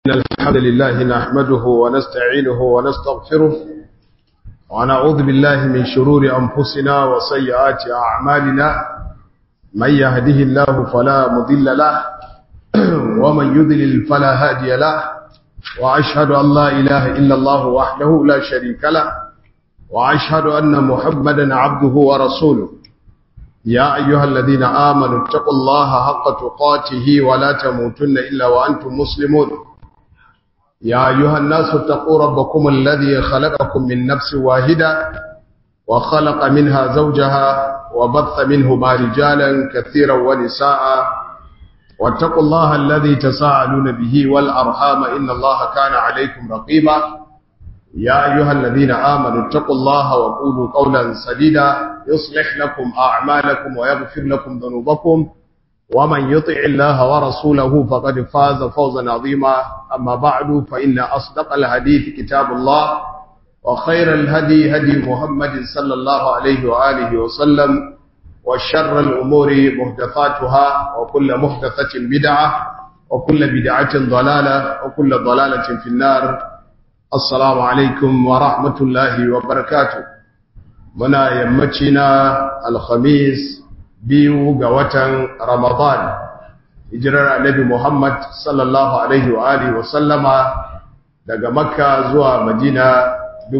الحمد لله نحمده ونستعينه ونستغفره ونعوذ بالله من شرور أنفسنا وسيئات أعمالنا من يهده الله فلا مضل له ومن يضلل فلا هادي له وأشهد أن لا إله إلا الله وحده لا شريك له وأشهد أن محمدا عبده ورسوله يا أيها الذين آمنوا اتقوا الله حق تقاته ولا تموتن إلا وأنتم مسلمون يا أيها الناس اتقوا ربكم الذي خلقكم من نفس واحدة وخلق منها زوجها وبث منهما رجالا كثيرا ونساء واتقوا الله الذي تساءلون به والأرحام إن الله كان عليكم رقيبا يا أيها الذين آمنوا اتقوا الله وقولوا قولا سديدا يصلح لكم أعمالكم ويغفر لكم ذنوبكم ومن يطع الله ورسوله فقد فاز فوزا عظيما أما بعد فإن أصدق الحديث كتاب الله وخير الهدي هدي محمد صلى الله عليه وآله وسلم وشر الأمور محدثاتها وكل محدثة بدعة وكل بدعة ضلالة وكل ضلالة في النار assalamu alaikum wa rahmatullahi wa barakatu muna yammaci na alhamis biyu ga watan ramadan hijirar annabi muhammad sallallahu alaihi wa alihi wa sallama daga makka zuwa madina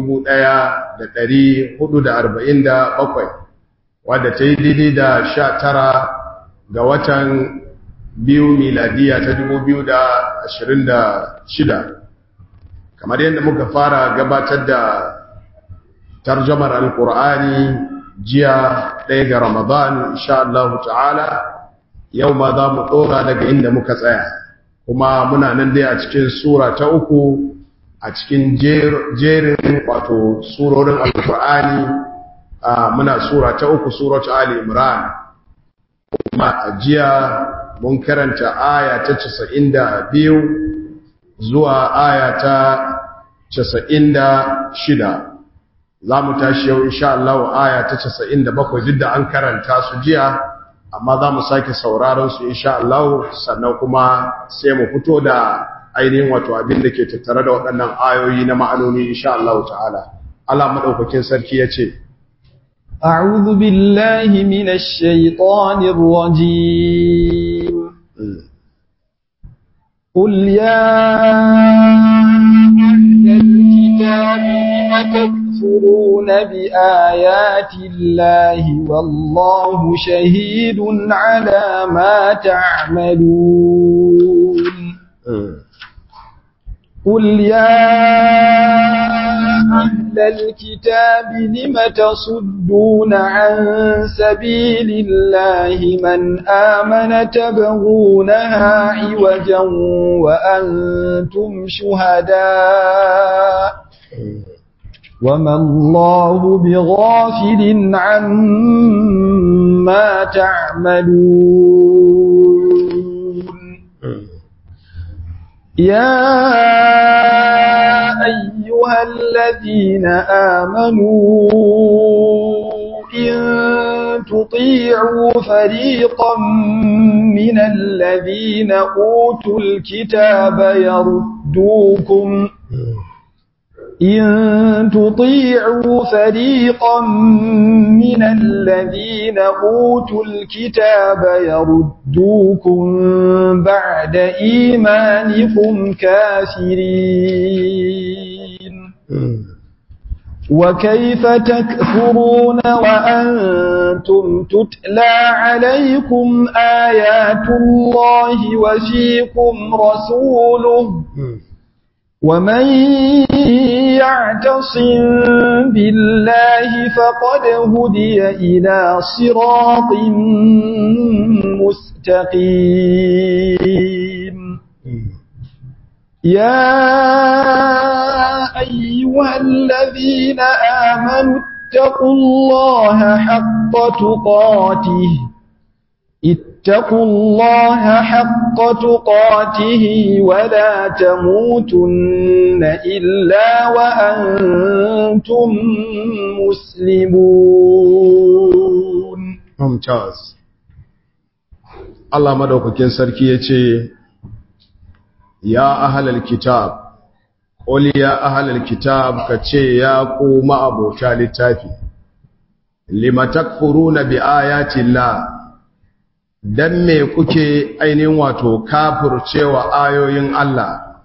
1447 wadda ta yi daidai da sha tara ga watan biyu miladiya ta 2026 kamar yadda muka fara gabatar da tarjamar alkur'ani jiya ɗaya ga ramadan insha Allah ta'ala yau ma za mu ɗora daga inda muka tsaya kuma muna nan dai a cikin sura ta uku a cikin jerin wato surorin alkur'ani muna sura ta uku suratu ali imran kuma a jiya mun karanta aya ta 92 zuwa aya ta casa'in da shida za mu tashi yau insha Allah aya ta casa'in da bakwai duk da an karanta su jiya amma za mu sake sauraron su insha Allah sannan kuma sai mu fito da ainihin wato abin da ke tattare da waɗannan ayoyi na ma'anoni insha Allah ta'ala Allah madaukakin sarki ya ce أعوذ بالله من الشيطان الرجيم قل يا أهل الكتاب لم تكفرون بآيات الله والله شهيد على ما تعملون قل يا أهل الكتاب لم تصدون عن سبيل الله من آمن تبغونها عوجا وأنتم شهداء وما الله بغافل عما تعملون يا أيها الذين آمنوا إن تطيعوا فريقا من الذين أوتوا الكتاب يردوكم إن تطيعوا فريقا من الذين أوتوا الكتاب يردوكم بعد إيمانكم كافرين وكيف تكفرون وأنتم تتلى عليكم آيات الله وفيكم رسوله ومن يعتصم بالله فقد هدي إلى صراط مستقيم يا أيها الذين آمنوا اتقوا الله حق تقاته اتقوا الله حق تقاته ولا تموتن إلا وأنتم مسلمون ممتاز Allah madaukakin sarki ya ce ya ahlal kitab qul ya ahlal kitab kace ya ku ma'abota littafi lima takfuruna bi ayati llah dan me kuke ainihin wato kafircewa ayoyin Allah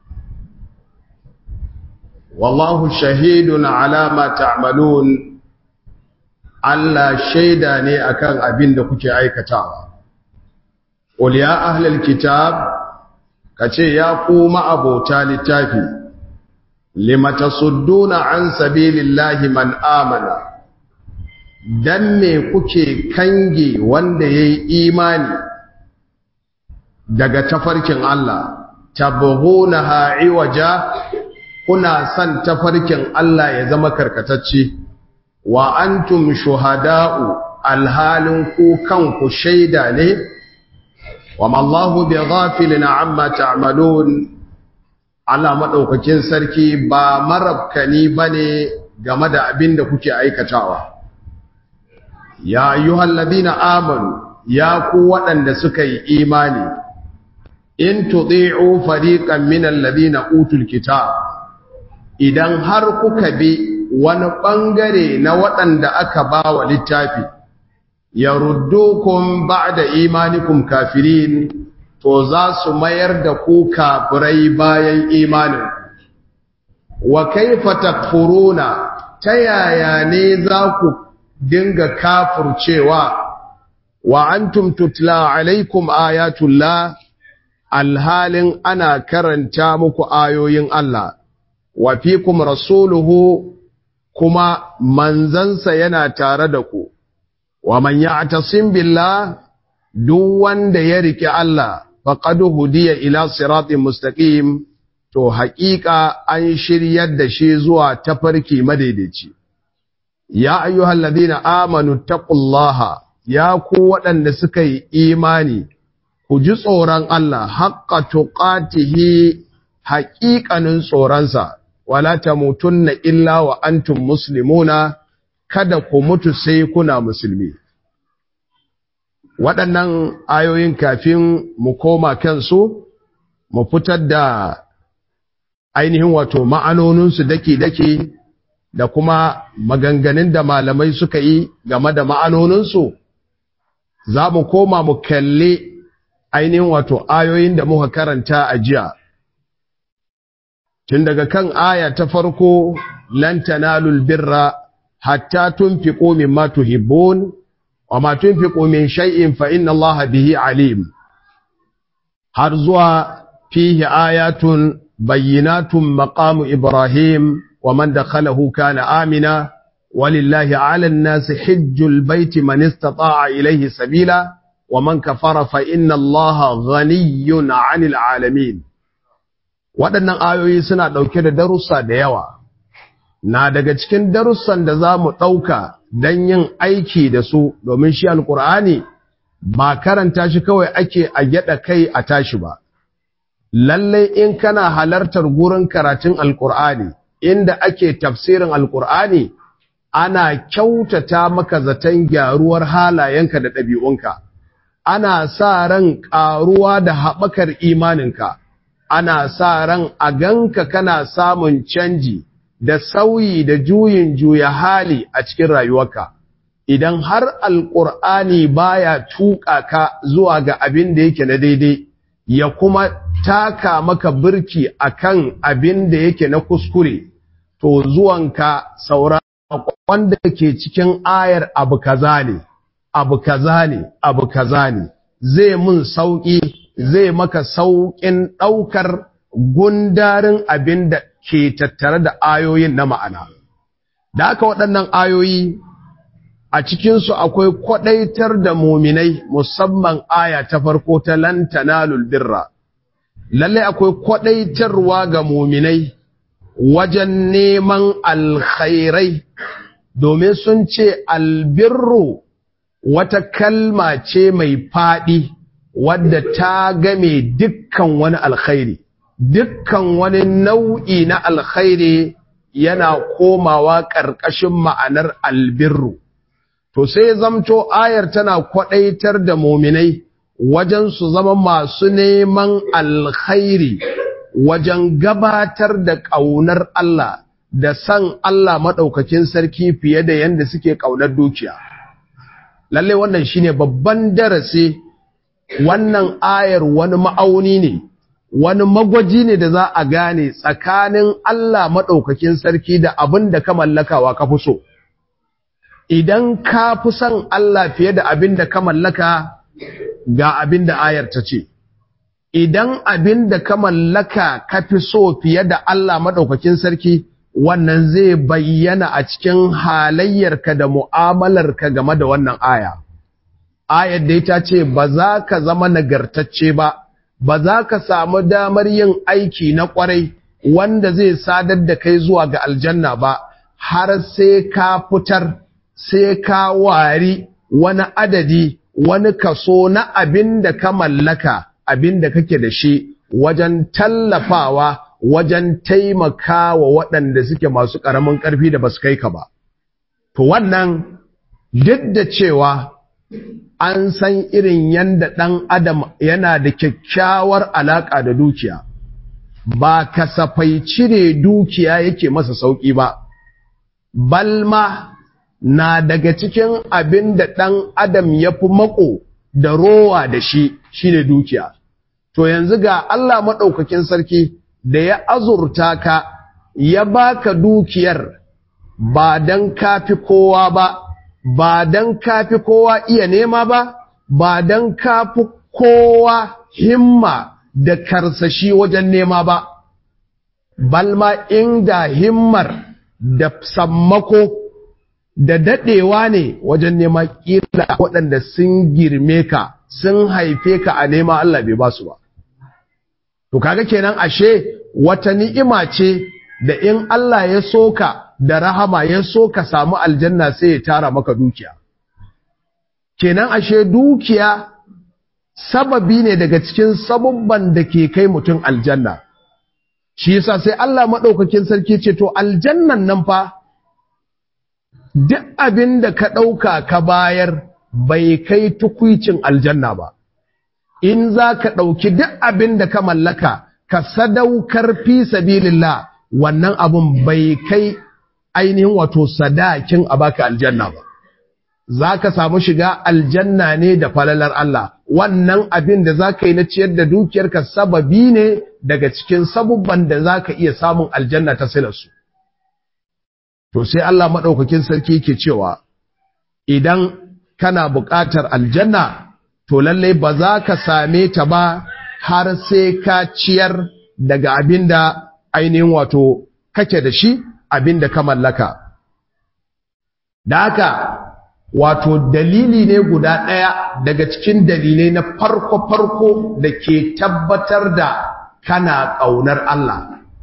wallahu shahidun ala ma ta'malun Allah shaida ne akan abin da kuke aikatawa qul ya ahlal kitab kace ya ku ma'abota littafi lima tasudduna an sabilillahi man amana dan me kuke kange wanda yayi imani daga tafarkin Allah tabghunaha iwaja kuna san tafarkin Allah ya zama karkatacce wa antum shuhada'u alhalin ku kanku shaida ne wa mallahu bighafilin amma ta'malun Allah madaukakin sarki ba marabkani bane game da abin da kuke aikatawa ya ayyuhal ladina amanu ya ku waɗanda suka yi imani in tudi'u fariqan minal ladina utul kitab idan har kuka bi wani bangare na waɗanda aka ba wa littafi yaruddukum ba'da imanikum kafirin to za su mayar da ku kafirai bayan imanin wa kaifa takfuruna ta yaya ne za ku dinga kafircewa wa antum tutla alaikum ayatullah alhalin ana karanta muku ayoyin Allah wa fikum rasuluhu kuma manzansa yana tare da ku wa man ya'tasim billah duk wanda ya rike Allah faqad hudiya ila siratin mustaqim to haƙiƙa an shiryar da shi zuwa tafarki madaidaici ya ayyuhal ladina amanu taqullaha ya ku waɗanda suka yi imani ku ji tsoron Allah haqqa tuqatihi haƙiƙanin tsoronsa wala tamutunna illa wa antum muslimuna kada ku mutu sai kuna musulmi waɗannan ayoyin kafin mu koma kansu mu fitar da ainihin wato ma'anoninsu daki-daki da kuma maganganun da malamai suka yi game da ma'anoninsu za mu koma mu kalli ainihin wato ayoyin da muka karanta a jiya tun daga kan aya ta farko lan tanalul birra hatta tunfiqu mimma tuhibbun wa ma tunfiqu min shay'in fa inna Allaha bihi alim har zuwa fihi ayatun bayyinatun maqamu ibrahim wa man dakhalahu kana amina walillahi 'ala an-nasi hajjul bayti man istata'a ilayhi sabila wa man kafara fa inna Allaha ghaniyyun 'anil 'alamin waɗannan ayoyi suna ɗauke da darussa da yawa na daga cikin darussan da za mu ɗauka don yin aiki da su domin shi alƙur'ani ba karanta shi kawai ake a gyaɗa kai a tashi ba lallai in kana halartar gurin karatun alƙur'ani inda ake tafsirin alƙur'ani ana kyautata maka zaton gyaruwar halayenka da ɗabi'unka ana sa ran ƙaruwa da haɓakar imaninka ana sa ran a ganka kana samun canji da sauyi da juyin juya hali a cikin rayuwarka idan har alƙur'ani baya tuƙa ka zuwa ga abin da yake na daidai ya kuma taka maka birki akan abin da yake na kuskure to zuwanka saura wanda ke cikin ayar abu kaza ne abu kaza ne abu kaza ne zai mun sauƙi zai maka sauƙin ɗaukar gundarin abin da ke tattare da ayoyin na ma'ana. Da aka waɗannan ayoyi a cikinsu akwai kwaɗaitar da muminai musamman aya ta farko ta lantana birra. Lallai akwai kwaɗaitarwa ga muminai wajen neman alkhairai domin sun ce albirru wata kalma ce mai faɗi. wadda ta game dukkan wani alkhairi dukkan wani nau'i na alkhairi yana komawa ƙarƙashin ma'anar albirru to sai zamto ayar tana kwaɗaitar da muminai wajen su zama masu neman alkhairi wajen gabatar da ƙaunar Allah da san Allah maɗaukakin sarki fiye da yadda suke ƙaunar dukiya. Lalle wannan shine babban darasi wannan ayar wani ma'auni ne, wani magwaji ne da za a gane tsakanin Allah maɗaukakin sarki da abin da ka mallakawa ka fi so. Idan ka fi son Allah fiye da abin da ka mallaka ga abin da ayar ta ce. Idan abin da ka mallaka ka fi so fiye da Allah maɗaukakin sarki, wannan zai bayyana a cikin halayyarka da mu'amalarka game da wannan aya. Ayar da ita ce ba za ka zama nagartacce ba, ba za ka samu damar yin aiki na ƙwarai wanda zai sadar da kai zuwa ga aljanna ba, har sai ka fitar, sai ka wari wani adadi, wani kaso na abin da ka mallaka, abin da kake da shi wajen tallafawa wajen taimaka wa waɗanda suke masu ƙaramin ƙarfi da ba su kai ka ba. To wannan duk da cewa an san irin yanda ɗan adam yana da kyakkyawar alaƙa da dukiya, ba kasafai cire dukiya yake masa sauƙi ba, balma na daga cikin abin da ɗan adam ya fi mako da rowa da shi shine dukiya. To yanzu ga Allah maɗaukakin sarki da ya azurta ka ya baka dukiyar ba don kafi kowa ba ba don kafi kowa iya nema ba ba don kafi kowa himma da karsashi wajen nema ba balma inda himmar da sammako da daɗewa ne wajen nema ƙila waɗanda sun girme ka sun haife ka a nema Allah bai ba su ba To kaga kenan ashe wata ni'ima ce da in Allah ya soka da rahama ya soka samu aljanna sai ya tara maka dukiya. Kenan ashe dukiya sababi ne daga cikin sabubban da ke kai mutum aljanna. Shi yasa sai Allah maɗaukakin sarki ce to aljannan nan fa duk abin da ka ɗauka ka bayar bai kai tukwicin aljanna ba. in za ka ɗauki duk abin da ka mallaka ka sadaukar fi sabilillah wannan abun bai kai ainihin wato sadakin a baka aljanna ba za ka samu shiga aljanna ne da falalar Allah wannan abin da za ka yi na ciyar da dukiyarka sababi ne daga cikin sabubban da za ka iya samun aljanna ta silarsu to sai Allah maɗaukakin sarki ke cewa idan kana buƙatar aljanna to lalle ba za ka same ta ba har sai ka ciyar daga abin da ainihin wato kake da shi abin da ka mallaka. Da haka wato dalili ne guda ɗaya daga cikin dalilai na farko-farko da ke tabbatar da kana ƙaunar Allah.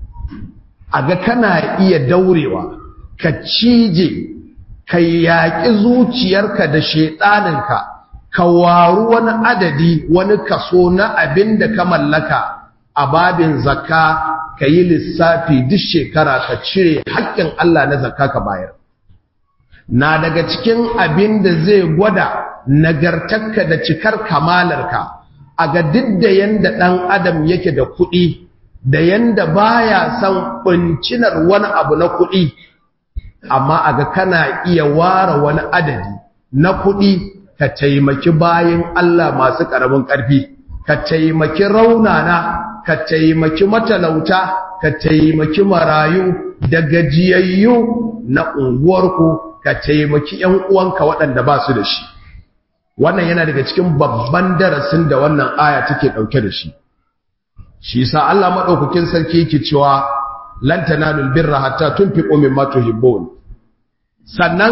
A ga kana iya daurewa, ka cije, ka yaƙi zuciyarka da shaiɗaninka. ka waru wani adadi wani kaso na abin da ka mallaka a babin zakka ka yi lissafi duk shekara ka cire haƙƙin Allah na zakka ka bayar na daga cikin abin da zai gwada nagartarka da cikar kamalarka a ga duk da yanda ɗan adam yake da kuɗi da yanda baya son ɓuncinar wani abu na kuɗi amma a ga kana iya ware wani adadi na kuɗi ka taimaki bayin Allah masu ƙaramin ƙarfi, ka taimaki raunana, ka taimaki matalauta, ka taimaki marayu da gajiyayyu na unguwarku, ka taimaki ‘yan uwanka waɗanda ba su da shi. Wannan yana daga cikin babban darasin da wannan aya take ɗauke da shi. Shi sa Allah maɗaukakin sarki yake cewa, Lan tanalul birra hatta tunfiqu mimma tuhibbun. Sannan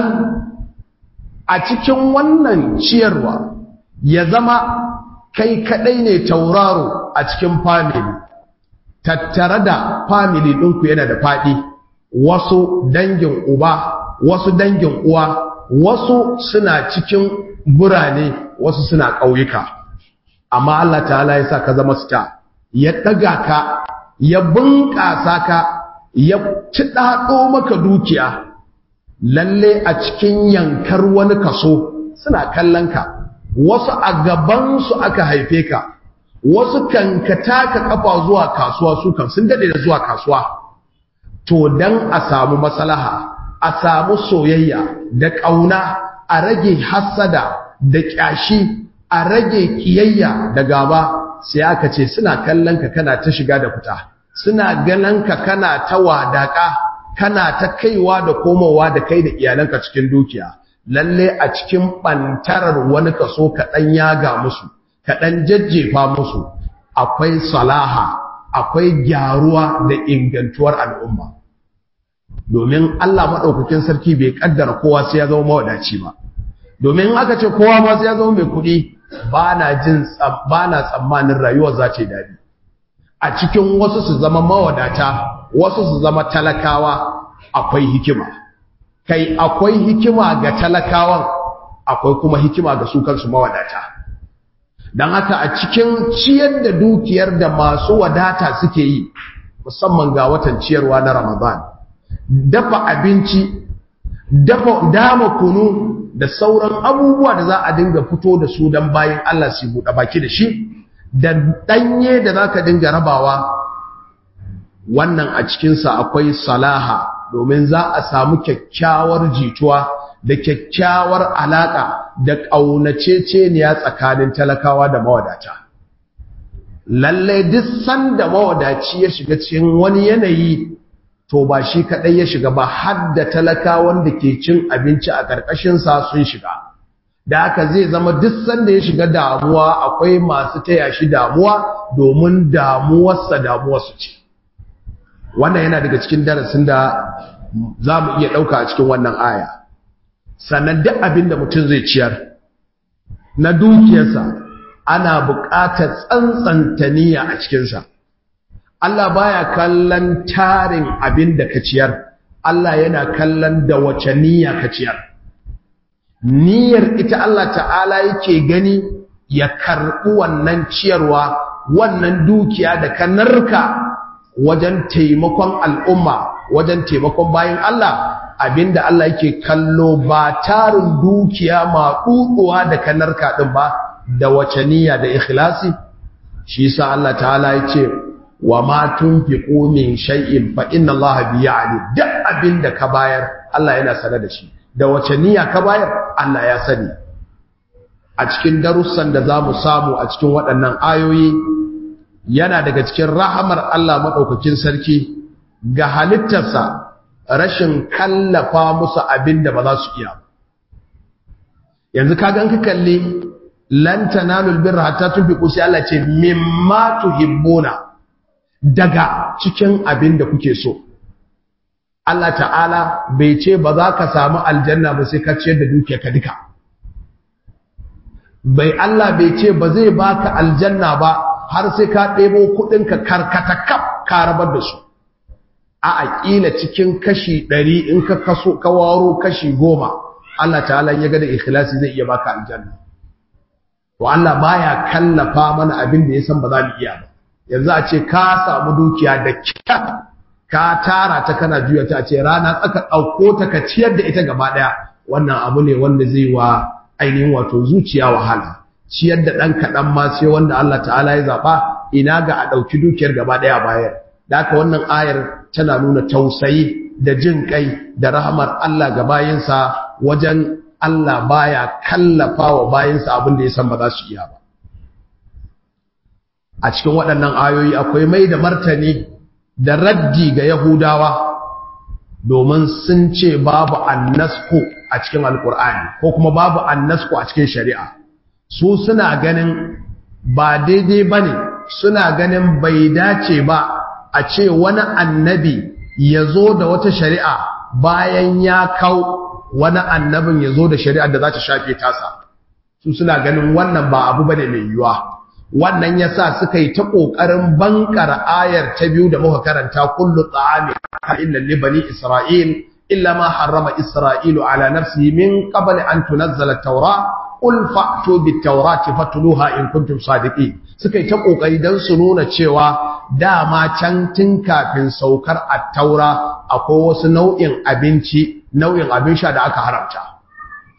a cikin wannan ciyarwa ya zama kai kadai ne tauraro a cikin family tattare da family ɗinku yana da faɗi wasu dangin uba wasu dangin uwa wasu suna cikin burane wasu suna ƙauyuka amma Allah ta'ala ya sa ka zama star ya ɗaga ka ya bunƙasa ka ya ci ɗaɗo maka dukiya lalle a cikin yankar wani kaso suna kallon ka wasu a gabansu aka haife ka wasu kan ka taka kafa zuwa kasuwa su kan sun dade da zuwa kasuwa to dan a samu maslaha a samu soyayya da ƙauna a rage hassada da ƙyashi a rage ƙiyayya da gaba sai aka ce suna kallon ka kana ta shiga da fita suna ganin ka kana ta wadaka kana ta kaiwa da komowa da kai da iyalanka cikin dukiya lalle a cikin bantarar wani kaso kaɗan yaga musu kaɗan jajjefa musu akwai salaha akwai gyaruwa da ingantuwar al'umma domin Allah maɗaukakin sarki bai ƙaddara kowa sai ya zama mawadaci ba domin aka ce kowa ma sai ya zama mai kuɗi ba na jin ba na tsammanin rayuwar za ta yi daɗi a cikin wasu su zama mawadata wasu su zama talakawa akwai hikima kai akwai hikima ga talakawan akwai kuma hikima ga su kansu mawadata don haka a cikin ciyar da dukiyar da masu wadata suke yi musamman ga watan ciyarwa na ramadan dafa abinci dafa dama kunu da sauran abubuwa da za a dinga fito da su don bayan Allah su buɗe baki da shi da ɗanye da za ka dinga rabawa wannan a cikinsa akwai salaha domin za a samu kyakkyawar jituwa da kyakkyawar alaƙa da ƙaunaceceniya tsakanin talakawa da mawadata lallai duk sanda mawadaci ya shiga cikin wani yanayi to ba shi kaɗai ya shiga ba har da talakawan da ke cin abinci a ƙarƙashinsa sun shiga da haka zai zama duk sanda ya shiga damuwa akwai masu taya shi damuwa domin damuwarsa damuwarsu ce wannan yana daga cikin darasin da za mu iya ɗauka a cikin wannan aya sannan duk abin da mutum zai ciyar na dukiyarsa ana buƙatar tsantsanta niyya a cikinsa Allah baya kallon tarin abin da ka ciyar Allah yana kallon da wace niyya ka ciyar niyyar ita Allah ta'ala yake gani ya karɓi wannan ciyarwa wannan dukiya da ka narka wajen taimakon al'umma wajen taimakon bayan Allah abinda Allah yake kallo ba tarin dukiya ma ɗuɗuwa da ka narka ɗin ba da wace niyya da ikhlasi shi yasa Allah ta'ala ya ce wa ma tunfiqu min shay'in fa inna Allah bi ya'lam duk abinda ka bayar Allah yana sanar da shi da wace niyya ka bayar Allah ya sani a cikin darussan da zamu samu a cikin waɗannan ayoyi yana daga cikin rahamar Allah madaukakin sarki ga halittarsa rashin kallafa musu abinda ba za su iya yanzu kaga an ka kalli lan tanalul birra hatta tunfiqu sai Allah ce mimma tuhibbuna daga cikin abin da kuke so Allah ta'ala bai ce ba za ka samu aljanna ba sai ka ciyar da dukiya ka duka bai Allah bai ce ba zai baka aljanna ba har sai ka ɗebo kuɗinka karkata kaf ka rabar da su a aƙila cikin kashi ɗari in ka kaso ka waro kashi goma Allah ta'ala ya ga da ikhlasi zai iya baka aljanna to Allah baya kallafa mana abin da ya san ba za mu iya ba yanzu a ce ka samu dukiya da kyat ka tara ta kana juya ta ce rana tsaka ɗauko ta ka ciyar da ita gaba ɗaya wannan abu ne wanda zai wa ainihin wato zuciya wahala ciyar da ɗan kaɗan ma sai wanda Allah ta'ala ya zaɓa ina ga a ɗauki dukiyar gaba ɗaya bayar da haka wannan ayar tana nuna tausayi da jin kai da rahamar Allah ga bayinsa wajen Allah baya kallafa wa bayinsa abin da ya san ba za su iya ba a cikin waɗannan ayoyi akwai mai da martani da raddi ga Yahudawa domin sun ce babu annasku a cikin alkur'ani ko kuma babu annasku a cikin shari'a su suna ganin ba daidai ba ne suna ganin bai dace ba a ce wani annabi ya zo da wata shari'a bayan ya kau wani annabin ya zo da shari'ar da za ta shafe tasa su suna ganin wannan ba abu bane mai yiwuwa wannan yasa suka yi ta kokarin bankar ayar ta biyu da muka karanta kullu ta'ami illa li bani isra'il illa ma harrama isra'ilu ala nafsihi min qabli an tunazzala at-taura qul fa'tu bit-taurati fatluha in kuntum sadiqin suka yi ta kokari dan su nuna cewa dama can tun kafin saukar at-taura akwai wasu nau'in abinci nau'in abin sha da aka haramta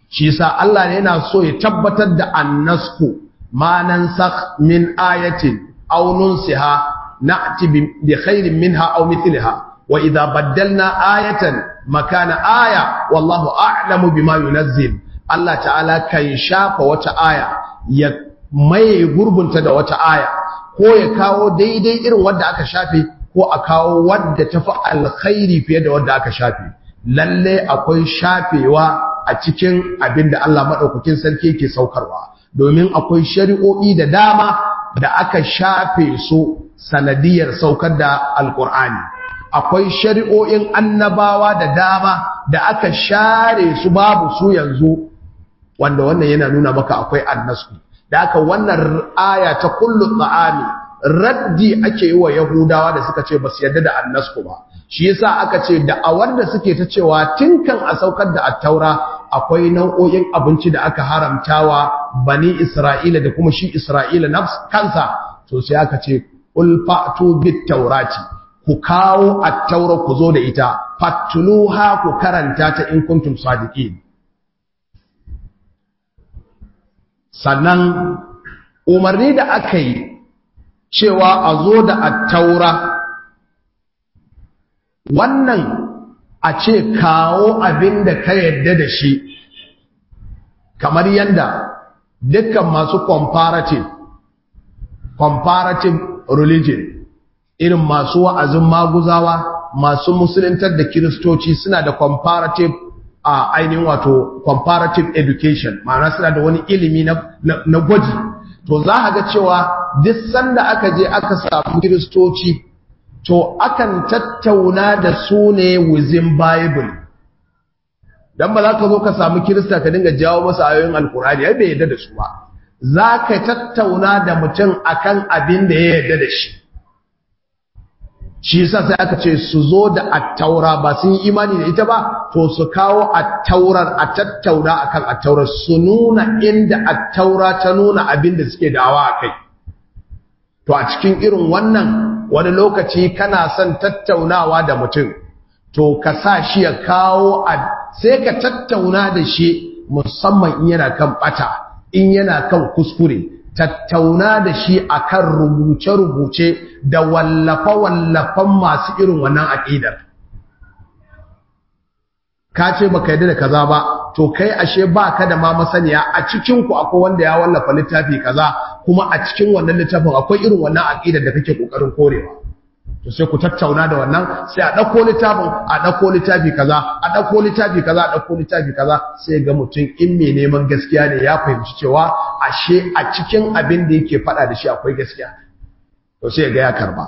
shi yasa Allah ne yana so ya tabbatar da annasku ma nansakh min ayatin aw nunsiha na'ti bi khairin minha aw mithliha wa idha baddalna ayatan makana aya wallahu a'lamu bima yunazzil Allah ta'ala kan shafa wata aya ya maye gurbunta da wata aya ko ya kawo daidai irin wanda aka shafe ko a kawo wadda tafi alkhairi fiye da wadda aka shafe lalle akwai shafewa a cikin abin da Allah maɗaukakin sarki ke saukarwa domin akwai shari'o'i da dama da aka shafe su sanadiyar saukar da alkur'ani akwai shari'o'in annabawa da dama da aka share su babu su yanzu wanda wannan yana nuna maka akwai annasku da aka wannan aya ta kullu ta'ami raddi ake yi wa yahudawa da suka ce ba su yarda da annasku ba shi yasa aka ce da a wanda suke ta cewa tinkan a saukar da attaura akwai nau'o'in abinci da aka haramtawa bani isra'ila da kuma shi isra'ila nafs kansa to sai aka ce ul fa'tu bit taurati ku kawo attaura ku zo da ita fatluha ku karanta ta in kuntum sadiqin sannan umarni da aka yi cewa a zo da attaura wannan a ce kawo abin da ka yadda da shi kamar yadda dukkan masu comparative comparative religion irin masu wa'azin maguzawa masu musuluntar da kiristoci suna da comparative a ainihin wato comparative education ma'ana suna da wani ilimi na gwaji to za a ga cewa duk sanda aka je aka samu kiristoci to akan tattauna da su ne within bible dan ba za ka zo ka samu kirista ka dinga jawo masa ayoyin alkurani ai bai yadda da su ba za ka tattauna da mutum akan abin da ya yadda da shi shi yasa sai aka ce su zo da attaura ba sun yi imani da ita ba to su kawo attaurar a tattauna akan attaurar su nuna inda attaura ta nuna abin da suke dawa a kai to a cikin irin wannan wani lokaci kana son tattaunawa da mutum to ka sa shi ya kawo sai ka tattauna da shi musamman in yana kan bata in yana kan kuskure tattauna da shi akan rubuce-rubuce da wallafa-wallafan masu irin wannan aƙidar ka ce baka yadda da kaza ba to kai ashe ba ka da ma masaniya a cikinku akwai wanda ya wallafa littafi kaza kuma a cikin wannan littafin akwai irin wannan aƙidar da kake ƙoƙarin korewa to sai ku tattauna da wannan sai a ɗauko littafin a ɗauko littafi kaza a ɗauko littafi kaza a ɗauko littafi kaza sai ga mutum in mai neman gaskiya ne ya fahimci cewa ashe a cikin abin da yake faɗa da shi akwai gaskiya to sai ga ya karba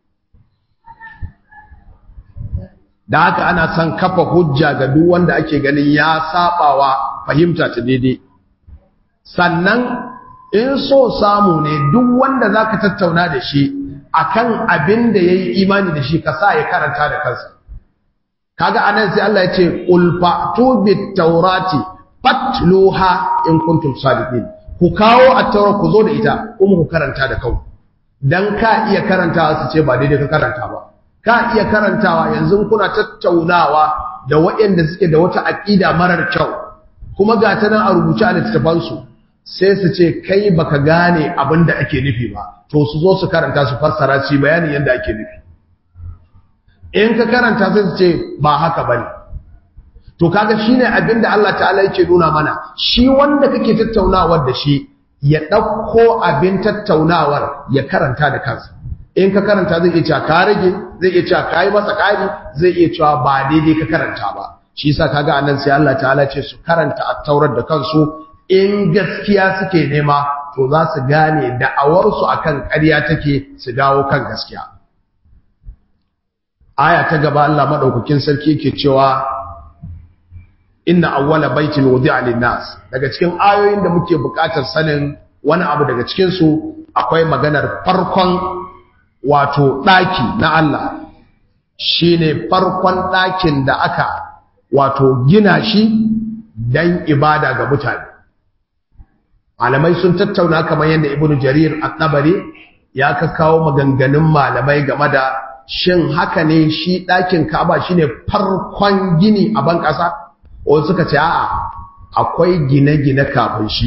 da haka ana son kafa hujja ga duk wanda ake ganin ya sabawa fahimta ta daidai sannan in so samu ne duk wanda zaka tattauna da shi akan abin da yayi imani da shi ka sa ya karanta da kansa kaga anan sai Allah ya ce qul fa'tu bit tawrati fatluha in kuntum sadiqin ku kawo at-taura ku zo da ita kuma ku karanta da kanku dan ka iya karantawa su ce ba daidai ka karanta ba ka iya karantawa yanzu kuna tattaunawa da waɗanda suke da wata aqida marar kyau kuma ga ta nan a rubuce a littattafansu sai su ce kai baka gane abin da ake nufi ba to su zo su karanta su fassara su bayanin yadda ake nufi in ka karanta sai su ce ba haka bane to kaga shine abin da Allah ta'ala yake nuna mana shi wanda kake tattaunawar da shi ya ɗauko abin tattaunawar ya karanta da kansa in ka karanta zai iya cewa ka rage zai iya cewa ka yi masa ƙari zai iya cewa ba daidai ka karanta ba shi yasa kaga anan sai Allah ta'ala ce su karanta at-taurat da kansu in gaskiya suke nema to za su gane da'awarsu akan ƙarya take su dawo kan gaskiya aya ta gaba Allah madaukakin sarki yake cewa inna awwala baitin wudi'a lin-nas daga cikin ayoyin da muke buƙatar sanin wani abu daga cikin su akwai maganar farkon wato daki na Allah shine farkon dakin da aka wato gina shi dan ibada ga mutane malamai sun tattauna kamar yadda ibnu jarir at-tabari ya kawo maganganun malamai game da shin haka ne shi ɗakin Ka'aba shine farkon gini a ban ƙasa wasu suka ce a'a akwai gine-gine kafin shi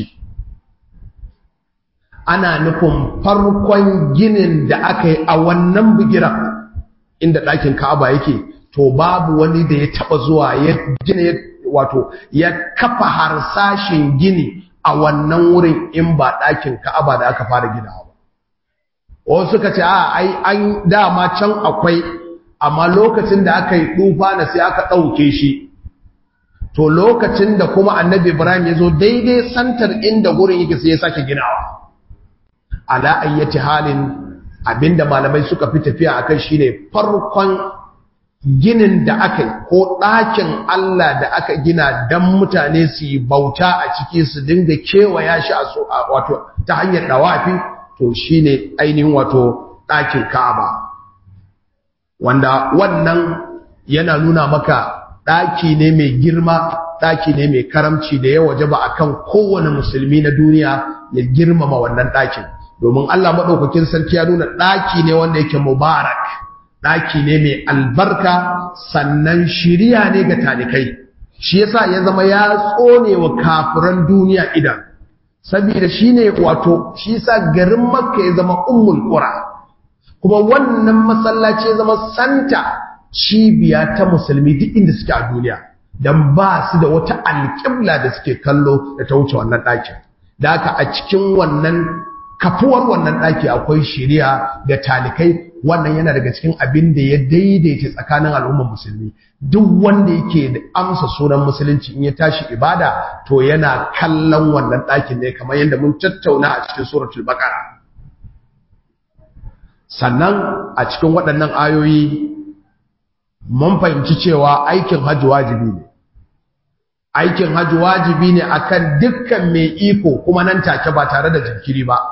ana nufin farkon ginin da aka yi a wannan bigiran inda ɗakin ka'aba yake to babu wani da ya taɓa zuwa ya gina wato ya kafa harsashin gini a wannan wurin in ba ɗakin ka'aba da aka fara ginawa ba wasu suka ce a ai an dama can akwai amma lokacin da aka yi tufa na sai aka ɗauke shi to lokacin da kuma annabi ibrahim ya zo daidai santar inda gurin yake sai ya sake ginawa ala ayyati halin abinda malamai suka fi tafiya akan shine farkon ginin da aka yi ko ɗakin Allah da aka gina don mutane su yi bauta a ciki su dinga kewaya shi a wato ta hanyar ɗawafi to shine ainihin wato ɗakin Ka'aba wanda wannan yana nuna maka ɗaki ne mai girma ɗaki ne mai karamci da ya waje ba akan kowane musulmi na duniya ya girmama wannan ɗakin domin Allah maɗaukakin sarki ya nuna ɗaki ne wanda yake mubarak ɗaki ne mai albarka sannan shiriya ne ga talikai shi yasa ya zama ya tsone wa kafiran duniya idan saboda shine wato shi yasa garin makka ya zama ummul qura kuma wannan masallaci ya zama santa cibiya ta musulmi duk inda suke a duniya dan ba su da wata alƙibla da suke kallo da ta wuce wannan ɗakin da haka a cikin wannan kafuwar wannan ɗaki akwai shiriya ga talikai wannan yana daga cikin abin da ya daidaita tsakanin al'ummar musulmi duk wanda yake da amsa sunan musulunci in ya tashi ibada to yana kallon wannan ɗakin ne kamar yadda mun tattauna a cikin suratul baqara sannan a cikin waɗannan ayoyi mun fahimci cewa aikin hajji wajibi ne aikin hajji wajibi ne akan dukkan mai iko kuma nan take ba tare da jinkiri ba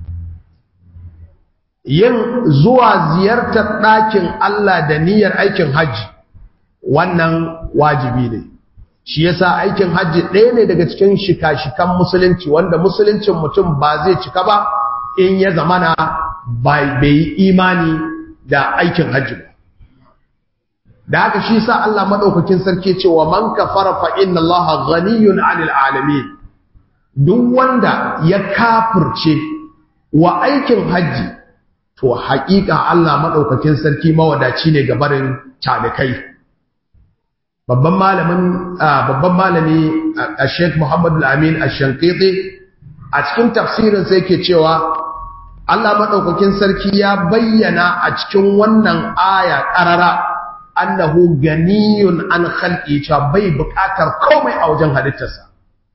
yin zuwa ziyartar ɗakin Allah da niyyar aikin hajji wannan wajibi ne shi yasa aikin hajji ɗaya ne daga cikin shika-shikan musulunci wanda musuluncin mutum ba zai cika ba in ya zamana bai yi imani da aikin hajji ba da haka shi sa Allah maɗaukakin sarki cewa man kafara fa inna Allah ghaniyun 'anil alamin duk wanda ya kafirce wa aikin hajji to haƙiƙa Allah maɗaukakin sarki mawadaci ne ga barin talikai babban malamin babban malami a Sheikh Muhammad Al-Amin Ash-Shanqiti a cikin tafsirin sai yake cewa Allah maɗaukakin sarki ya bayyana a cikin wannan aya ƙarara annahu ganiyun an khalqi cewa bai buƙatar komai a wajen halittarsa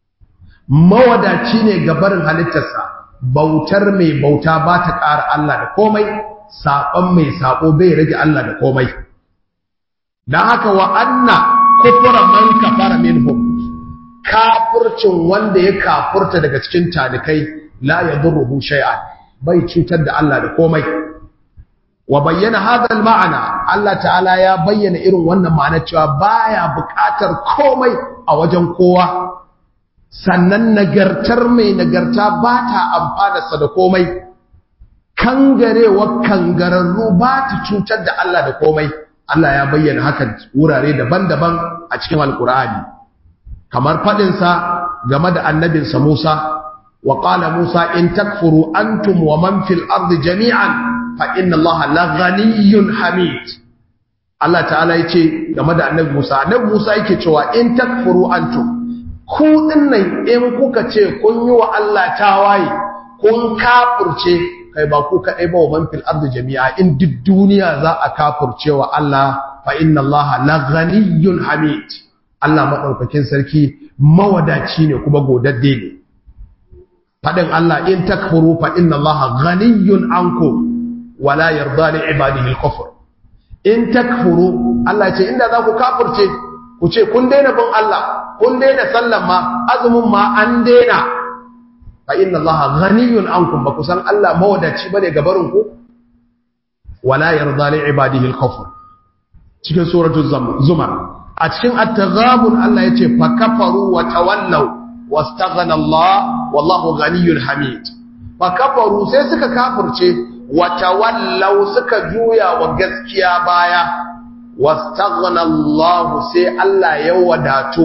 mawadaci ne ga barin halittarsa bautar mai bauta ba ta ƙara Allah da komai saɓon mai saɓo bai rage Allah da komai don haka wa anna kufura man kafara minhum kafurcin wanda ya kafurta daga cikin talikai la yadurruhu shay'an bai cutar da Allah da komai wa bayyana hadha ma'ana Allah ta'ala ya bayyana irin wannan ma'anar cewa baya buƙatar komai a wajen kowa sannan nagartar mai nagarta ba ta amfanarsa da komai kangarewa kangararru ba ta cutar da Allah da komai Allah ya bayyana hakan wurare daban-daban a cikin alkur'ani kamar faɗinsa game da annabinsa Musa wa qala Musa in takfuru antum wa man fil ardi jami'an fa inna Allah la ghaniyyun hamid Allah ta'ala yace game da annabi Musa annabi Musa yake cewa in takfuru antum ku dinnan in kuka ce kun yi wa Allah tawaye kun kafurce kai ba ku kadai ba wa man fil ardi jami'a in duk duniya za a kafurce wa Allah fa inna Allah la ghaniyyun hamid Allah madaukakin sarki mawadaci ne kuma godadde ne fadin Allah in takfuru fa inna Allah ghaniyyun ankum wala yarda li ibadihi al-kufr in takfuru Allah ce inda za ku kafurce ku ce kun daina bin Allah kun daina sallan ma azumin ma an daina fa inna allaha ghaniyun ankum ba kusan Allah mawadaci bane ga barin ku wala yarda li ibadihi al-kufr cikin suratul zumar a cikin at-taghabun Allah yace fa kafaru wa tawallaw wastaghna Allah wallahu ghaniyyun hamid fa kafaru sai suka kafirce wa tawallaw suka juya wa gaskiya baya wastaghna Allah sai Allah ya wadatu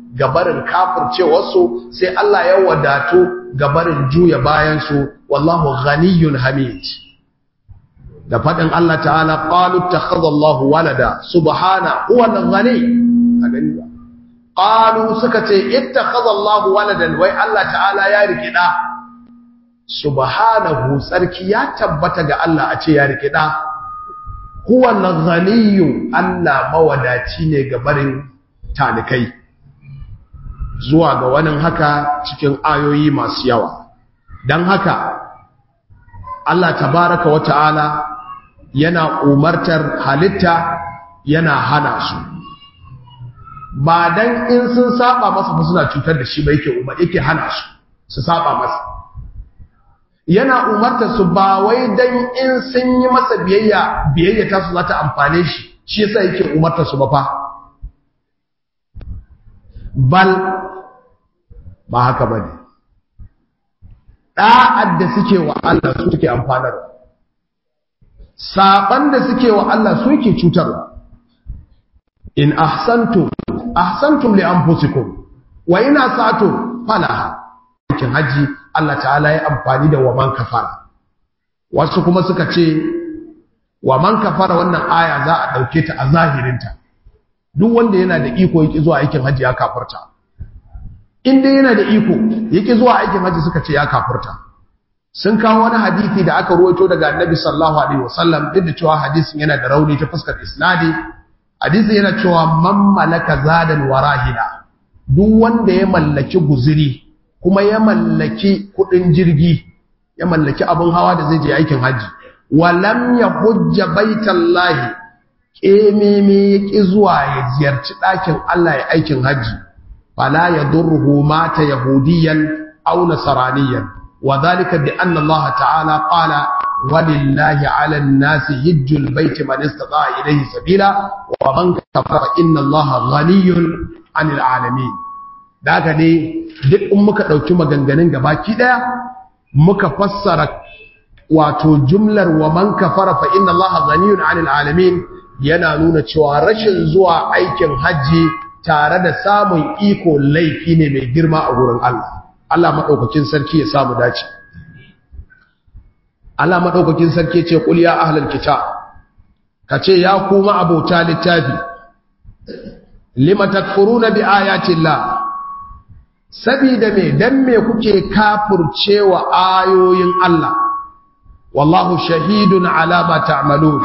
gabarin kafircewarsu sai Allah ya wadatu gabarin juya bayansu wallahu ghaniyun hamid da faɗin Allah ta'ala qalu takhadallahu walada subhana huwa al-ghani a gani ba qalu suka ce ittakhadallahu waladan wai Allah ta'ala ya riki da subhanahu sarki ya tabbata ga Allah a ce ya riki da huwa al-ghaniyyu Allah mawadaci ne ga barin talikai zuwa ga wani haka cikin ayoyi masu yawa dan haka Allah tabaraka wa ta'ala yana umartar halitta yana hana su ba dan in sun saba masa ba suna cutar da shi ba yake umar yake hana su su saba masa yana umartar su ba wai dan in sun yi masa biyayya biyayya ta su za ta amfane shi shi yasa yake umartar su ba fa bal ba haka bane da'ad da suke wa Allah su suke amfanarwa saban da suke wa Allah su yake cutarwa in ahsantum ahsantum li anfusikum wa in asatum falaha cikin haji Allah ta'ala ya amfani da wa man kafara wasu kuma suka ce wa man kafara wannan aya za a dauke ta a zahirinta duk wanda yana da iko yake zuwa aikin haji ya kafirta in dai yana da iko yake zuwa aikin haji suka ce ya kafirta sun kawo wani hadisi da aka ruwaito daga annabi sallallahu alaihi wasallam duk da cewa hadisin yana da rauni ta fuskar isnadi hadisin yana cewa man malaka zadan warahina duk wanda ya mallaki guziri kuma ya mallaki kudin jirgi ya mallaki abin hawa da zai je aikin haji walam yahujja baitallahi kememe yaki zuwa ya ziyarci ɗakin Allah ya aikin haji fala yadurruhu mata yahudiyan aw nasraniyan وذلك بأن الله تعالى قال ولله على الناس هج البيت من استطاع إليه سبيلا ومن كفر إن الله غني عن العالمين daga ne duk in muka ɗauki maganganun gabaki ɗaya muka fassara wato jumlar wa man kafara fa inna allaha ghaniyun 'anil alamin yana nuna cewa rashin zuwa aikin hajji tare da samun iko laifi ne mai girma a gurin Allah Allah maɗaukakin sarki ya samu dace. Allah maɗaukakin sarki ce ƙul ya ahlal kita, ka ce ya kuma abota littafi, lima takfuruna bi ayatillah sabida me dan me kuke kafurcewa ayoyin Allah wallahu shahidun ala ma ta'malun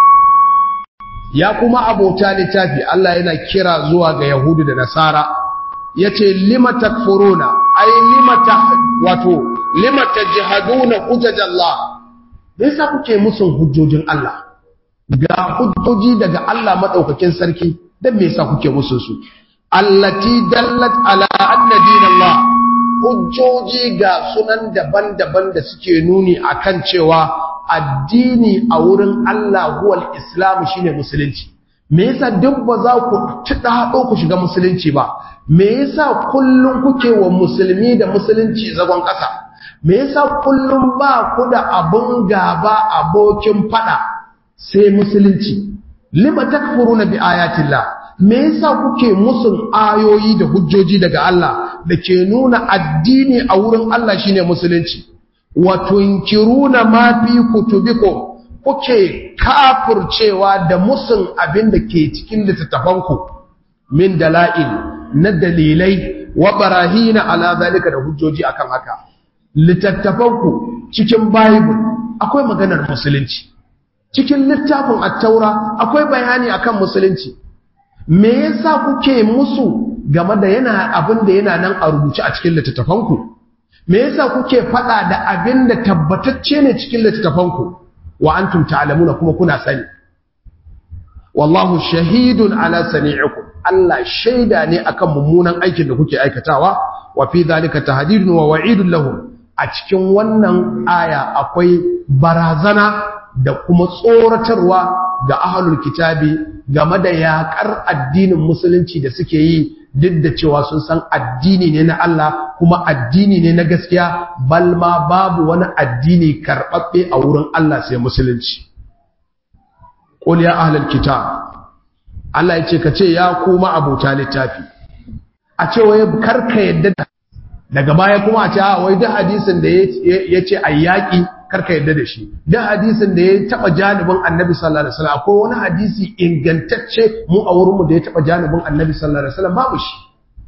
ya kuma abota littafi Allah yana kira zuwa ga yahudu da nasara yace lima takfuruna ay lima ta wato lima tajhaduna hujjajallah me yasa kuke musun hujjojin Allah ga hujjoji daga Allah madaukakin sarki dan me yasa kuke musun su allati dallat ala anna dinallah hujjoji ga sunan daban-daban da suke nuni akan cewa addini a wurin Allah huwal islam shine musulunci me yasa duk ba za ku tudado ku shiga musulunci ba me yasa kullum kuke wa musulmi da musulunci zagon ƙasa me yasa kullum ba ku da abun gaba abokin fada sai musulunci lima takfuruna bi ayatillah me yasa kuke musun ayoyi da hujjoji daga Allah da ke nuna addini a wurin Allah shine musulunci wa tunkiruna ma fi kutubikum kuke kafurcewa da musun abin da ke cikin littattafanku min dala'il na dalilai wa barahina ala zalika da hujjoji akan haka littattafanku cikin bible akwai maganar musulunci cikin littafin at-taura akwai bayani akan musulunci me yasa kuke musu game da yana abin da yana nan a rubuce a cikin littattafanku me yasa kuke fada da abin da tabbatacce ne cikin littattafanku wa antum ta'lamuna kuma kuna sani wallahu shahidun ala sani'ikum Allah shaida ne akan mummunan aikin da kuke aikatawa wa fi dhalika tahdidun wa wa'idun lahum a cikin wannan aya akwai barazana da kuma tsoratarwa ga ahlul kitabi game da yakar addinin musulunci da suke yi duk da cewa sun san addini ne na Allah kuma addini ne na gaskiya bal ma babu wani addini karɓaɓɓe a wurin Allah sai musulunci qul ya ahlul kitab Allah ya ce ka ce ya kuma abota littafi a ce wai karka yadda daga baya kuma a ce a wai duk hadisin da ya ce a yaƙi karka yadda da shi duk hadisin da ya taɓa janibin annabi sallallahu alaihi wasallam akwai wani hadisi ingantacce mu a wurinmu da ya taɓa janibin annabi sallallahu alaihi wasallam babu shi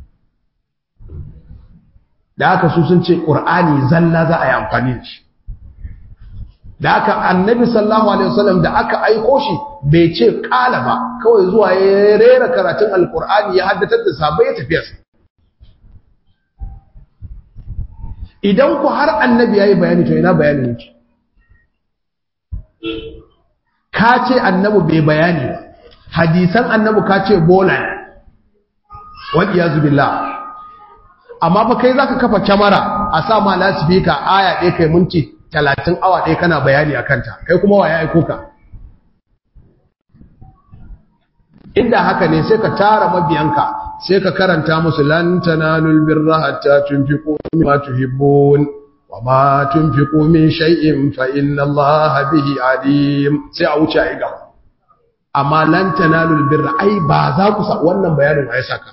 da haka su sun ce ƙur'ani zalla za a yi amfani da shi da aka annabi sallallahu alaihi wasallam da aka aiko shi bai ce kala ba kawai zuwa ya rera karatun alkur'ani ya haddatar da sabai ya tafiya idan ku har annabi yayi bayani to ina bayani yake ka ce annabi bai bayani ba hadisan annabi ka ce bola wal iyazu billah amma fa kai zaka kafa kyamara a sa ma lasifika aya ɗaya kai minti talatin awa ɗaya kana bayani a kanta kai kuma wa ya aiko ka inda haka ne sai ka tara mabiyanka sai ka karanta musu lan tanalul birra hatta tunfiqu mimma tuhibbun wa ma tunfiqu min shay'in fa inna Allaha bihi alim sai a wuce ai gaba amma lan tanalul birra ai ba za ku sa wannan bayanin ai saka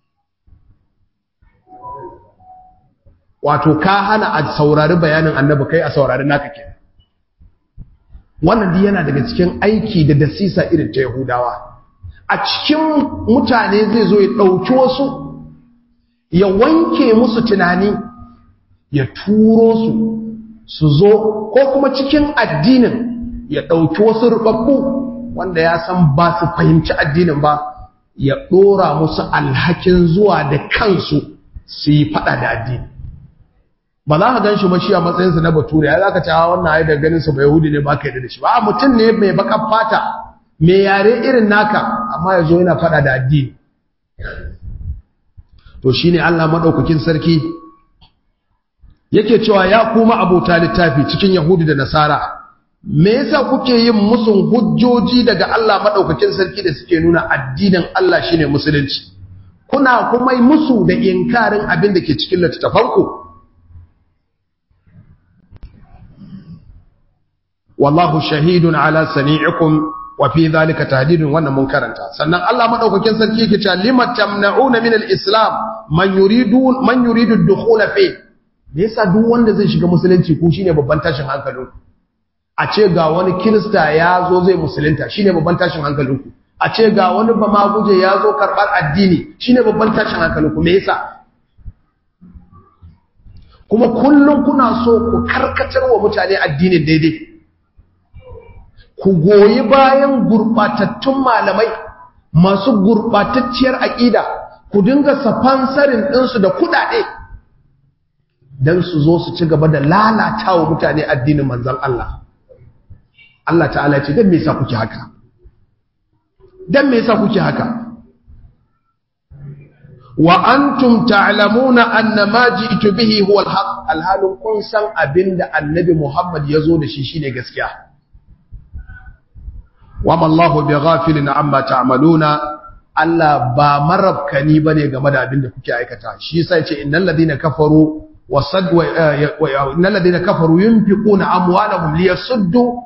wato ka hana a saurari bayanin annabi kai a saurari naka ke wannan duk yana daga cikin aiki da dasisa irin ta yahudawa a cikin mutane zai zo ya ɗauki wasu ya wanke musu tunani ya turo su su zo ko kuma cikin addinin ya ɗauki wasu rubabbu wanda ya san ba su fahimci addinin ba ya ɗora musu alhakin zuwa da kansu su yi faɗa da addini ba za ka gan shi mashi a matsayinsa na bature ya za ka cewa wannan haidar da ganinsa ba yahudi ne ba ka yi da shi ba mutum ne mai bakan fata mai yare irin naka amma ya zo yana fada da addini to shi ne allah maɗaukakin sarki yake cewa ya kuma abota littafi cikin yahudi da nasara me yasa kuke yin musun hujjoji daga allah maɗaukakin sarki da suke nuna addinin allah shine musulunci kuna kuma yi musu da inkarin abin da ke cikin littattafanku wallahu shahidun ala sani'ikum wa fi dhalika tahdidun wannan mun karanta sannan Allah madaukakin sarki yake cewa limat tamna'una min al-islam man yuridu man yuridu ad-dukhul fi me yasa duk wanda zai shiga musulunci ku shine babban tashin hankalin a ce ga wani kirista ya zo zai musulunta shine babban tashin hankalin ku a ce ga wani bamaguje ya zo karbar addini shine babban tashin hankalin ku me yasa kuma kullum kuna so ku karkatar wa mutane addinin daidai ku goyi bayan gurɓatattun malamai masu gurɓatacciyar aƙida ku dinga safansarin ɗinsu da kuɗaɗe don su zo su ci gaba da lalata wa mutane addinin manzan Allah Allah ta'ala ce don me yasa kuke haka don me yasa kuke haka wa antum ta'lamuna anna ma ji'tu bihi huwa al-haq alhalun kun san abinda annabi Muhammad yazo da shi shine gaskiya wama Allahu bighafilin amma ta'maluna Allah ba marabkani bane game da abinda kuke aikata shi yasa yace innal ladina kafaru wasad wa innal ladina kafaru yunfiquna amwalahum liyasuddu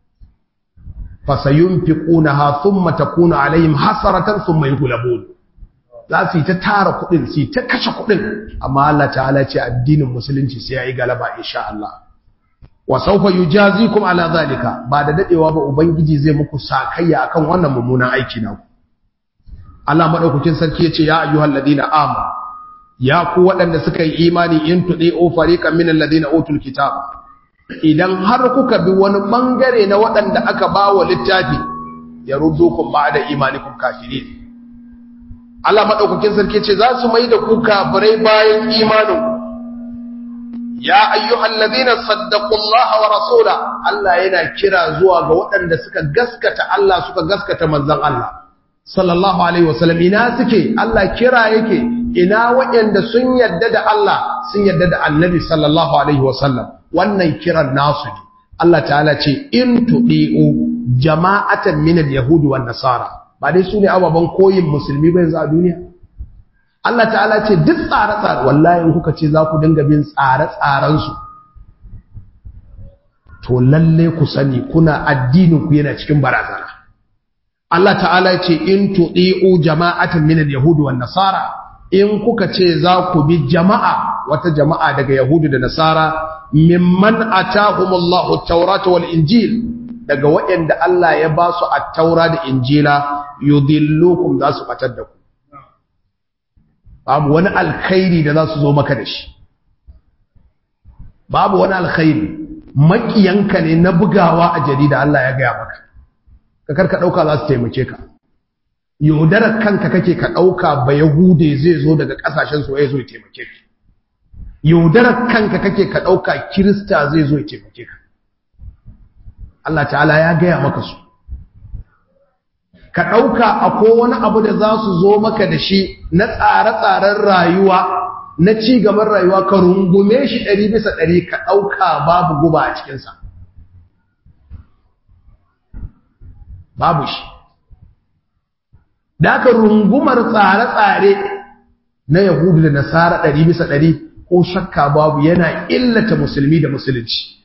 fasayunfiqunaha thumma takunu alaihim hasaratan thumma yughlabun za su yi ta tara kudin su yi ta kashe kudin amma Allah ta'ala ce addinin musulunci sai yayi galaba insha Allah wa sawfa yujazikum ala zalika ba da dadewa ba ubangiji zai muku sakayya akan wannan mummunan aiki na ku Allah madaukakin sarki yace ya ayyuhal ladina amanu ya ku waɗanda suka yi imani in tudi'u fariqan minal ladina utul kitab idan har kuka bi wani bangare na waɗanda aka bawa littafi ya ruddukum ba'da imanikum kafirin Allah maɗaukakin sarki ce za su mai da ku kafirai bayan imanin ya ayyuhal ladina saddaqullaha wa rasula Allah yana kira zuwa ga waɗanda suka gaskata Allah suka gaskata manzon Allah sallallahu alaihi wasallam ina suke Allah kira yake ina waɗanda sun yadda da Allah sun yadda da Annabi sallallahu alaihi wasallam wannan kiran nasu ne Allah ta'ala ce in tudi'u jama'atan min al-yahudi wan nasara ba dai su ne ababen koyin musulmi bai za a duniya Allah ta'ala ce duk tsare-tsare wallahi kuka ce za ku dinga bin tsare-tsarensu to lalle ku sani kuna addinin ku yana cikin barazana Allah ta'ala ce in tudi'u jama'atan min al-yahudi wan nasara in kuka ce za ku bi jama'a wata jama'a daga yahudu da nasara mimman atahumullahu at-taurata wal injil daga waɗanda Allah ya ba su at-taura da injila yudillukum za su batar da ku babu wani alkhairi da za su zo maka da shi babu wani alkhairi makiyanka ne na bugawa a jarida Allah ya gaya maka ka karka dauka za su taimake ka yaudarar kanka kake ka dauka ba yahude zai zo daga kasashen su ya zo ya taimake ka yaudarar kanka kake ka dauka kirista zai zo ya taimake ka Allah ta'ala ya gaya maka su ka dauka akwai wani abu da za su zo maka da shi na tsare-tsaren rayuwa na ci gaban rayuwa ka rungume shi ɗari bisa ɗari ka ɗauka babu guba a cikinsa babu shi da aka rungumar tsare-tsare na yahudu da nasara ɗari bisa ɗari ko shakka babu yana illata musulmi da musulunci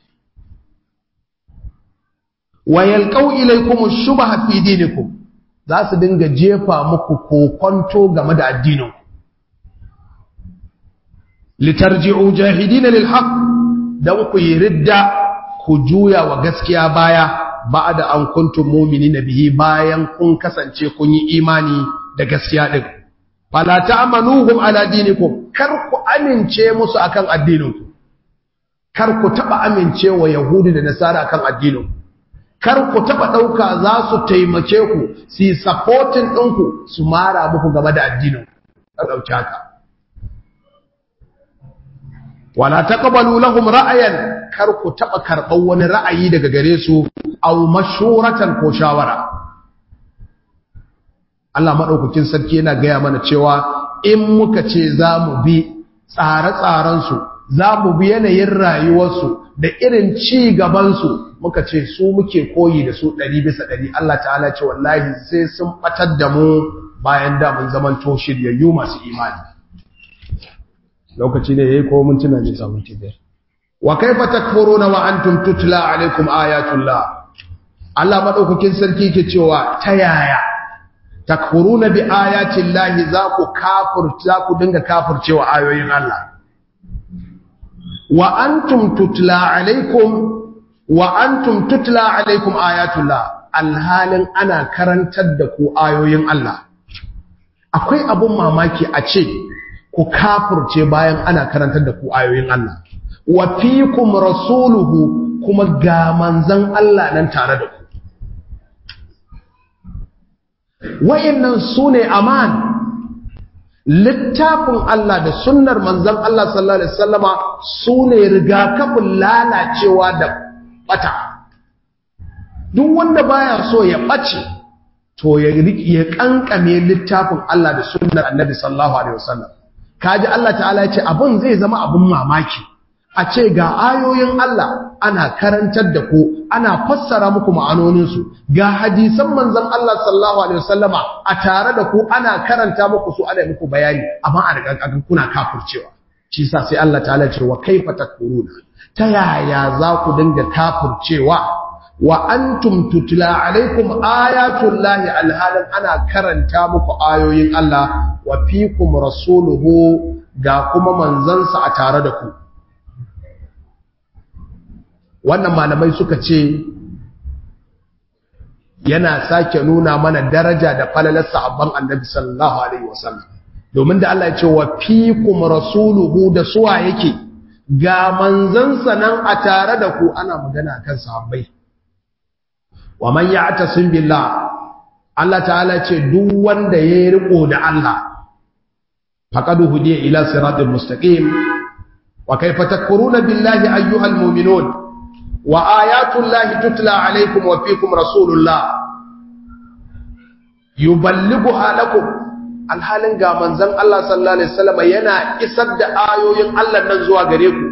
wayalƙau ilaikum shubha fi dinikum za su dinga jefa muku kokonto game da addininku litarji'u jahidina lil haqq dan ku yi ridda ku juya wa gaskiya baya ba'da an kuntum mu'minina bihi bayan kun kasance kun yi imani da gaskiya din fala ta'manuhum ala dinikum kar ku amince musu akan addininku kar ku taba amincewa yahudi da nasara akan addininku kar ku taba dauka za su taimake ku su yi supporting ɗinku su mara muku game da addininku kar dauki haka wala taqbalu lahum ra'ayan kar ku taba karban wani ra'ayi daga gare su aw mashuratan ko shawara Allah madaukakin sarki yana gaya mana cewa in muka ce zamu bi tsare-tsaren su zamu bi yanayin rayuwar su da irin ci gaban su muka ce su muke koyi da su 100 bisa 100 Allah ta'ala ce wallahi sai sun batar da mu bayan da mun zaman to shiryayyu masu imani lokaci ne yayi ko mun tuna ne samun tibiyar wa kaifa takfuruna wa antum tutla alaikum ayatullah Allah madaukakin sarki ke cewa ta yaya takfuruna bi ayati llahi za ku kafir za ku dinga kafircewa ayoyin Allah wa antum tutla alaikum wa antum tutla alaikum ayatullah alhalin ana karantar da ku ayoyin Allah akwai abun mamaki a ce ku kafirce bayan ana karantar da ku ayoyin Allah wa fikum rasuluhu kuma ga manzan Allah nan tare da ku wayannan sune aman littafin Allah da sunnar manzan Allah sallallahu alaihi wasallama sune rigakafin lalacewa da bata duk wanda baya so ya bace to ya ya kankame littafin Allah da sunnar Annabi sallallahu alaihi wasallam kaji Allah ta'ala ya ce abun zai zama abun mamaki a ce ga ayoyin Allah ana karantar da ku ana fassara muku ma'anoninsu ga hadisan manzon Allah sallallahu alaihi wasallama a tare da ku ana karanta muku su ana muku bayani amma a daga kuna kafircewa shi yasa sai Allah ta'ala ce wa kaifa takfuruna ta yaya za ku dinga kafircewa wa antum tutla alaikum ayatul lahi alhalan ana karanta muku ayoyin Allah wa fikum rasuluhu ga kuma manzansa a tare da ku wannan malamai suka ce yana sake nuna mana daraja da falalar sahabban annabi sallallahu alaihi wasallam domin da Allah ya ce wa fikum rasuluhu da suwa yake ga manzansa nan a tare da ku ana magana kan sahabbai wa man ya'tasim billah Allah ta'ala ce duk wanda ya riko da Allah faqad hudiya ila siratal mustaqim wa kayfa takfuruna billahi ayyuhal mu'minun wa ayatul lahi tutla alaykum wa fiikum rasulullah yuballighuha lakum alhalin ga manzon Allah sallallahu alaihi wasallam yana isar da ayoyin Allah nan zuwa gare ku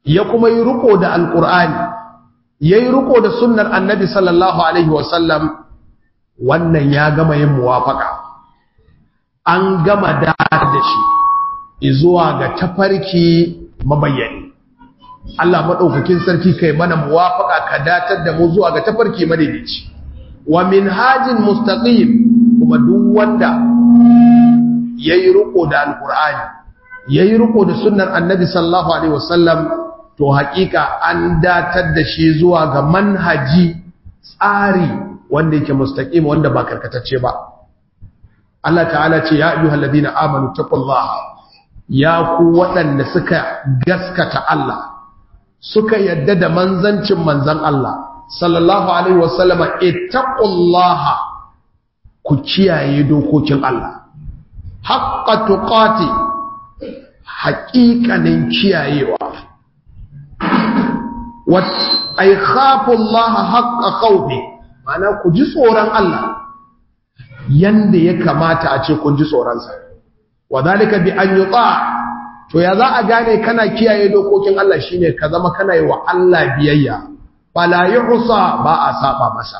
ya kuma yi riko da alqur'ani yayi riko da sunnar annabi sallallahu alaihi wasallam wannan ya gama yin muwafaka an gama da da shi zuwa ga tafarki mabayyani Allah madaukakin sarki kai mana muwafaka ka datar da mu zuwa ga tafarki madaidaici wa minhajin mustaqim kuma duk wanda yayi riko da alqur'ani yayi riko da sunnar annabi sallallahu alaihi wasallam to hakika an datar da shi zuwa ga manhaji tsari wanda yake mustaqim wanda ba karkatacce ba Allah ta'ala ce ya ayyuhal ladina amanu taqullaha ya ku waɗanda suka gaskata Allah suka yadda da manzancin manzan Allah sallallahu alaihi wasallama ittaqullaha ku kiyaye dokokin Allah haqqa tuqati haƙiƙanin kiyayewa wa ay khafu Allah haqqa khawfi ma'ana ku ji tsoron Allah yanda ya kamata a ce kun ji tsoronsa wa zalika bi an yuta to ya za a gane kana kiyaye dokokin Allah shine ka zama kana yi wa Allah biyayya fala yuhsa ba a saba masa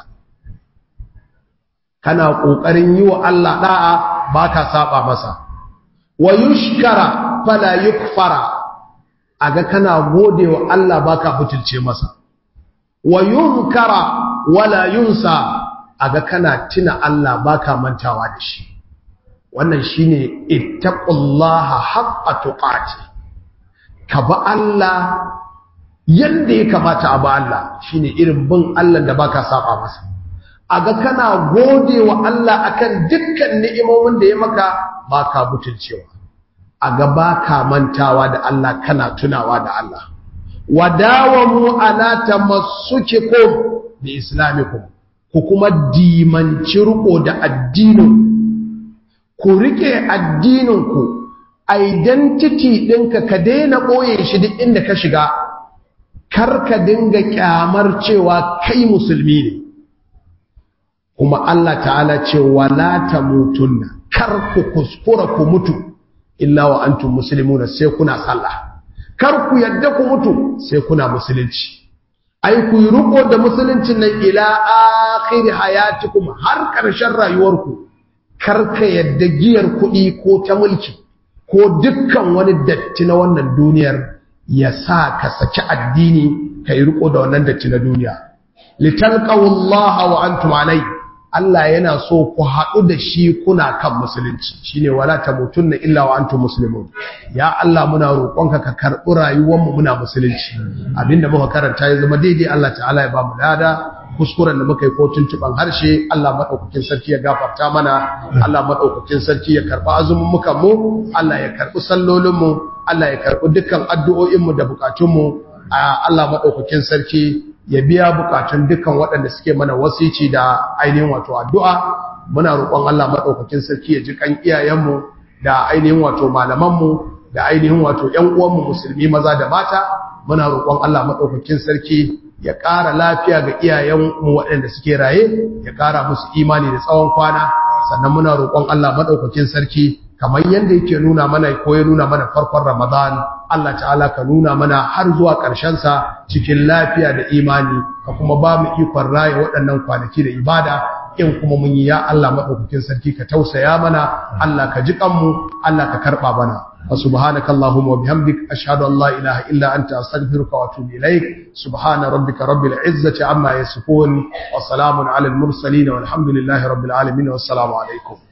kana kokarin yi wa Allah da'a baka saba masa wa yushkara fala yukfara aga kana gode wa Allah baka butulce masa wa yunkara wala yunsa aga kana tuna Allah baka mantawa da shi wannan shine ittaqullaha haqqa tuqati ka ba Allah yanda ya kamata a ba Allah shine irin bin Allah da baka saba masa aga kana gode wa Allah akan dukkan ni'imomin da ya maka baka butulcewa aga baka mantawa da Allah kana tunawa da Allah wadawamu ala tamassukikum bi islamikum ku kuma dimanci riko da addinin ku rike addininku identity ɗinka ka daina ɓoye shi duk inda ka shiga kar ka dinga kyamar cewa kai musulmi ne kuma Allah ta'ala ce wala tamutunna kar ku kuskura ku mutu illa wa antum muslimuna sai kuna sallah kar ku yadda ku mutu sai kuna musulunci ai ku yi riko da musuluncin nan ila akhir hayatikum har ƙarshen rayuwarku kar ka yadda giyar kuɗi ko ta mulki ko dukkan wani datti na wannan duniyar ya sa ka saki addini ka yi riko da wannan datti na duniya litalqawallaha wa antum alai Allah yana so ku haɗu da shi kuna kan musulunci shine wala tamutunna illa wa antum muslimun ya Allah muna roƙonka ka karɓi rayuwarmu muna musulunci abinda muka karanta ya zama daidai Allah ta'ala ya ba mu lada kuskuren da muka yi ko tuntuban harshe Allah madaukakin sarki ya gafarta mana Allah madaukakin sarki ya karɓi azumin muka mu Allah ya karɓi sallolin mu Allah ya karɓi dukkan addu'o'in mu da bukatun mu Allah madaukakin sarki ya biya bukatun dukkan waɗanda suke mana wasici da ainihin wato addu'a muna roƙon Allah maɗaukakin sarki ya ji kan iyayenmu da ainihin wato malamanmu da ainihin wato ‘yan uwanmu musulmi maza da mata muna roƙon Allah maɗaukakin sarki ya ƙara lafiya ga iyayenmu waɗanda suke raye ya ƙara musu imani da tsawon kwana sannan muna roƙon Allah maɗaukakin sarki kamar yadda yake nuna mana ko ya nuna mana farkon Ramadan Allah ta'ala ka nuna mana har zuwa ƙarshen sa cikin lafiya da imani ka kuma ba mu ikon raye waɗannan kwanaki da ibada in kuma mun yi ya Allah madaukakin sarki ka tausaya mana Allah ka ji kanmu Allah ka karba mana wa subhanakallahumma wa bihamdik ashhadu an la ilaha illa anta astaghfiruka wa atubu ilaik subhana rabbika rabbil izzati amma yasifun wa salamun alal mursalin walhamdulillahi rabbil alamin wassalamu alaikum